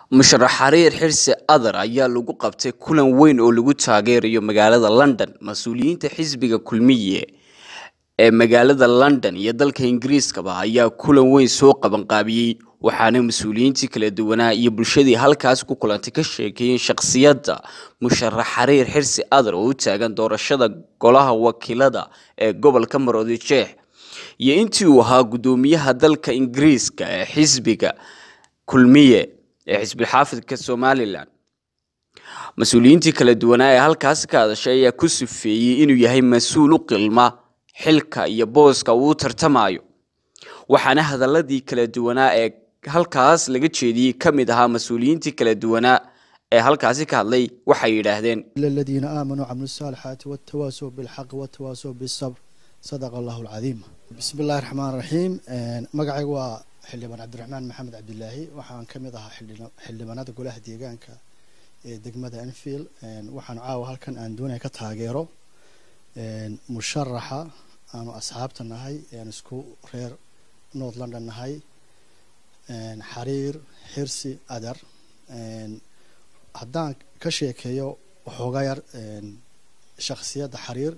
musharax xariir xirsi adar ayaa lagu qabtay kulan weyn oo lagu taageerayo magaalada london mas-uuliyiinta xisbiga kulmiye ee magaalada london iyo dalka ingiriiskaba ayaa kulan weyn soo qabanqaabiyey waxaana mas-uuliyiintii kala duwanaa iyo bulshadii halkaas ku kulantay ka sheekeeyeen shakhsiyadda musharax xariir xirsi adar oo u taagan doorashada golaha wakiilada ee gobolka maroodi jeex iyo intii uu ahaa guddoomiyaha dalka ingiriiska ee xisbiga kulmiye ee xisbilxaafidka somalilan mas-uuliyiintii kala duwanaa ee halkaas ka hadashay ayaa ku sufeeyey inuu yahay mas-uul u qilma xilka iyo booska uu u tartamayo waxaana hadaladii kala duwanaa ee halkaas laga jeediyey ka mid ahaa mas-uuliyiintii kala duwanaa ee halkaasi ka hadlay waxay yidhaahdeen الذين آمنوا وعملوا الصالحات والتواصوا بالحق والتواصوا بالصبر صدق الله العظيم بسم الله الرحمن الرحيم magacaygu waa xildhibaan cabdiraxmaan maxamed cabdilaahi waxaan ka mid ahaa xildhibaanada golaha deegaanka ee degmada enfield waxaan caawa halkan aan doonaya ka taageero musharaxa aanu asxaabta nahay aan isku reer north london nahay xariir xirsi adar haddaan ka sheekeeyo waxoogaa yar shakhsiyadda xariir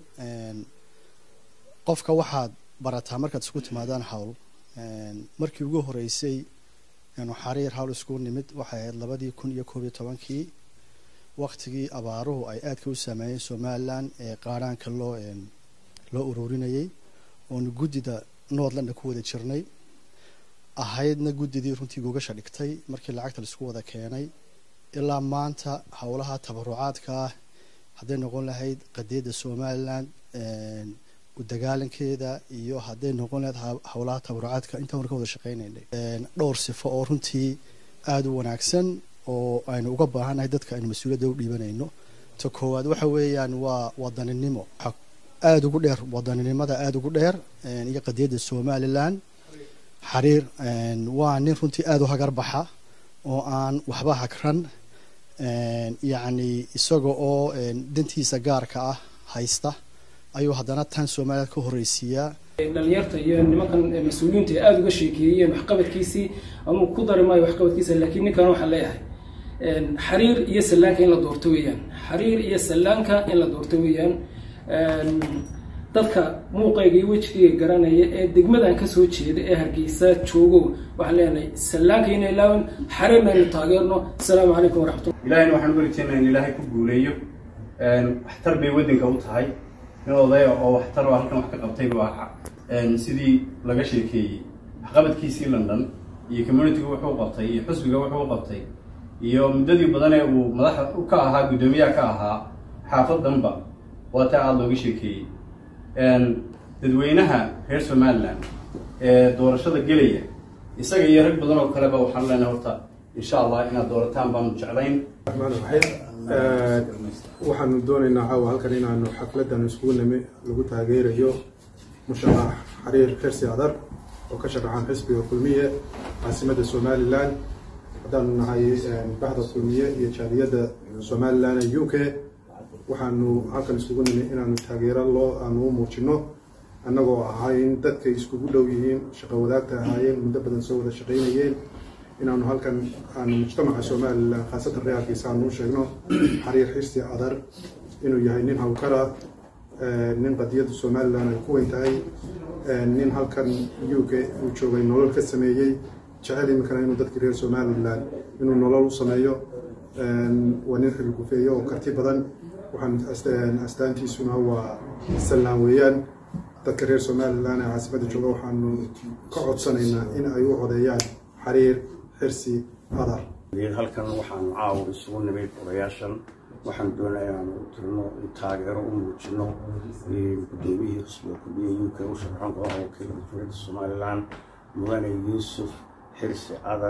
qofka waxaad barataa markaad isku timaadaan hawl markii ugu horeysay anu xariir hawl isku nimid waxay ahayd labadii kun iyo koob iyo tobankii waktigii abaaruhu ay aadka u saameeyeen somalilan ee qaadhaanka loo loo ururinayay oonu guddida northland ku wada jirnay ahaydna guddidii runtii gogasha dhigtay markii lacagta laisku wada keenay ilaa maanta howlaha tabarucaadka ah hadday noqon lahayd qadiyadda somalilan u dagaalankeeda iyo hadday noqon lahayd howlaha tabarucaadka intaan war ka wada shaqeynaynay dhowr sifo oo runtii aada u wanaagsan oo aynu uga baahannahay dadka aynu mas-uuliyadda u dhiibanayno ta koowaad waxa weeyaan waa wadaninimo aada ugu dheer wadaninimada aada ugu dheer iyo qadiyadda somalilan xariir waa nin runtii aada u hagar baxa oo aan waxba hagran yacni isaga oo dantiisa gaarka ah haysta ayuu haddana tan somaliland ka horreysiiyaa dhalinyarta iyo nimankan mas-uuliyiinta ee aada uga sheekeeyeen waxqabadkiisii amuu ku dari maayo waxqabadkiisa laakiin ninkan waxaan leeyahay xariir iyo sallaanka in la doorto weeyaan xariir iyo sallaanka in la doorto weeyaan dadka muuqayga iyo wejigayga garanaya ee degmadan kasoo jeeda ee hargeysa joogo waxaan leenahay sallaanka ina ilaawan xariirna aynu taageerno asalaamu calaykum waraxmatullah ilahayna waxaan uga rajeynayaa in ilaahay ku guuleeyo waxtar bay waddanka u tahay nin odaya oo waxtar oo halkan wax ka qabtay waa sidii laga sheekeeyey waxqabadkiisii london iyo communitiga wuxuu qabtay iyo xusbiga wuxuu qabtay iyo muddadii badan ee uu madaxa ka ahaa guddoomiyaha ka ahaa xaafadanba waa taa aada looga sheekeeyey dadweynaha reer somaliland ee doorashada gelaya isaga iyo rag badan oo kaleba waxaan leenahay horta insha allah inaad doorataan baanu jeclayn raxmaan raxiim waxaanu doonaynaa caawa halkan inaanu xafladan iskugu nimi lagu taageerayo musharax xariir xirsi adar oo ka sharaxan xisbiga kulmiye caasimadda somalilan haddaanu nahay baxda kulmiye iyo jaaliyadda somalilan ee u k waxaanu halkan iskugu nimi inaanu taageero loo aanu u muujino annagoo ahayn dadkay iskugu dhow yihiin shaqo wadaagta ahaayeen muddo badan soo wada shaqaynayeen inaanu halkan aanu mujtamaca somalilan khaasatan reerkiisa aanu u sheegno xariir xirsi adar inuu yahay nin hawkara nin qadiyadda somalilan ay ku weyn tahay nin halkan u k uu joogay nolol ka sameeyey jecel iminkana inuu dadkii reer somalilan inuu nolol u sameeyo waa nin xilgufeeyo oo karti badan waxaan astaantiisuna waa sallaan weeyaan dadka reer somalilan ee caasimadda jooga waxaanu ka codsanaynaa in ay u codeeyaan xariir xirsi adar halkan waxaanu caawa isugu nimid odayaashan waxaan doonaya inaanu tirno taageero u muujino guddoomiyihii xisbiga kulmiye u k u sharaxan golaha wakiilka dowladda somalilan mudane yuusuf xirsi adar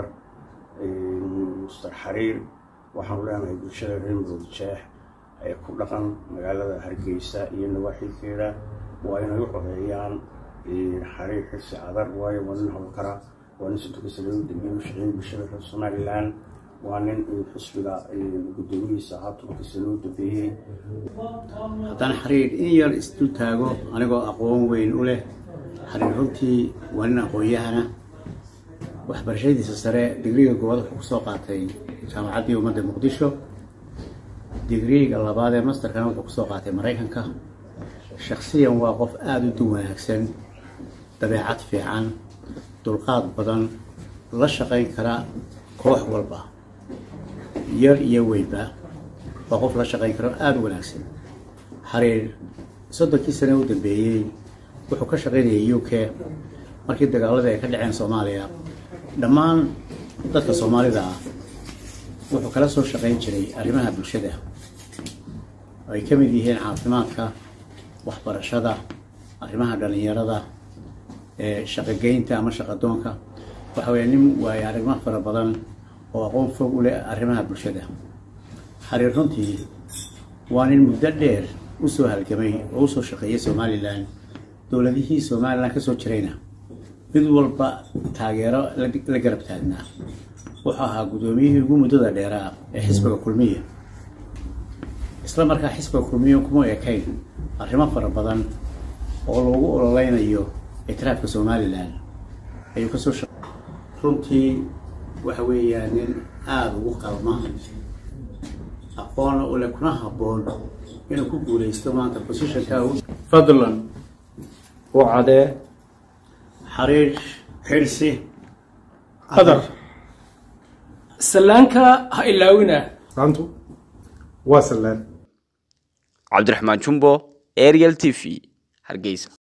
muster xariir waxaanu leenahay bulshada reer maroodi jeex ee ku dhaqan magaalada hargeysa iyo nawaaxiidkeeda waa inay u codeeyaan xariir xirsi adar waayo waa nin howlkara waa nin sidoo kale u dambeeyay u shaqeeyay bulshada reer somalilan waa nin xisbiga guddoomiyihiisa ahaa turkiisa loo dambeeyey haddaan xariir in yar isdul taago anigoo aqoon weyn u leh xariir runtii waa nin aqoon-yahana waxbarashadiisa sare digriga goowaad wuxuu kusoo qaatay jaamacaddii ummadda muqdisho digriga labaad ee masterkana wuxuu kusoo qaatay maraykanka shaksiyan waa qof aada u dun wanaagsan dabeecad fiican dulqaad badan la shaqayn kara koox walba yar iyo weynba waa qof la shaqayn karo aada u wanaagsan xariir soddonkii sane u dambeeyey wuxuu ka shaqaynayay u k markii dagaaladii ay ka dhaceen soomaaliya dhammaan dadka soomaalida ah wuxuu kala soo shaqayn jiray arrimaha bulshada oo ay ka mid yihiin caafimaadka waxbarashada arrimaha dhallinyarada shaqogeynta ama shaqadoonka waxa weeye nin waayo arrimo fara badan oo aqoon fog u leh arrimaha bulshada xariir runtii waa nin muddo dheer usoo halgamay oo usoo shaqeeyay somalilan dowladihii somalilan kasoo jirayna mid walba taageero la garab taagnaa wuxuu ahaa guddoomiyihii ugu muddada dheeraa ee xisbiga kulmiya isla markaa xisbiga kulmiya kuma ekayn arrimo fara badan oo loogu ololeynayo ictiraafka somalilan ayuu kasoo shaq runtii waxa weeyaan nin aada ugu qalma aqoona ule kuna habboon inuu ku guuleysto maanta positionka fadlan u cadee xariir xirsi qadar sallaanka ha ilaawina maantu waa sallaan cabdiraxmaan jumbo ariel t v hargeysa